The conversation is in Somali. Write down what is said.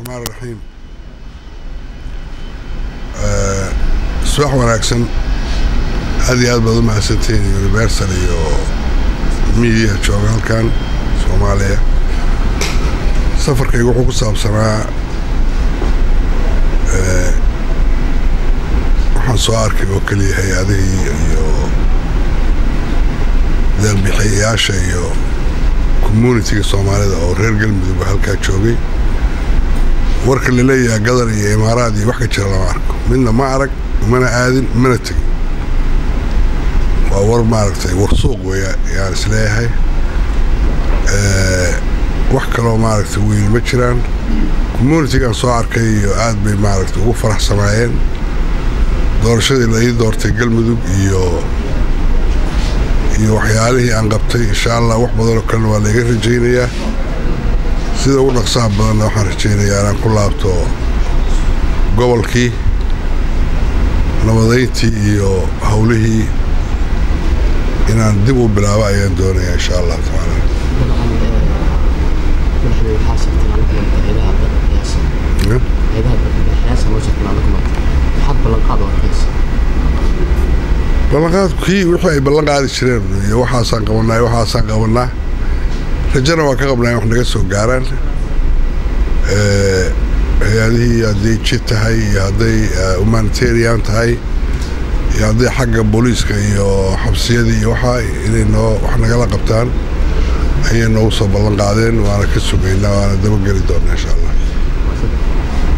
raxmaan raxiim subax wanaagsan aad iyo aad baad u mahadsantihiin universal iyo miidiya jooga halkan soomaaliya safarkayga wuxuu ku saabsanaa waxaan soo arkay oo keliya hay-adihii iyo deelbixiyayaasha iyo communitiga soomaalida oo reer galmudug halkaa joogay warka la leeyahay gadar iyo imaaraad iyo wax ka jira lama arko midna ma arag mana aadin mana tegin waa war maaragtay war suuq weya yaan isleeyahay wax kaloo maaragtay weyn ma jiraan communitigan soo arkay iyo aad bay maaragtay ugu faraxsanaayeen doorashadii la ii doortay galmudug iyo iyo waxyaalihii aan qabtay insha allah wax badanoo kalena waa layga rajaynayaa sida ugu dhaqsaha badanna waxaan rajaynayaa inaan ku laabto gobolkii nabadayntii iyo howlihii inaan dib u bilaabo ayaan doonayaa insha allah tacaala ballanqaadkii wixii ay ballan qaadi jireen iyo waxaasaan qabanaa iyo waxaasaan qabanaa rajana waa ka qabnaa in wax naga soo gaaraan hay-adihii hadday jid tahay iyo hadday humanitarian tahay iyo hadday xagga booliiska iyo xabsiyadii iyo waxaa inay noo wax nagala qabtaan ayay noogu soo ballan qaadeen waana ka sugaynaa waana dabageli doonaa insha allah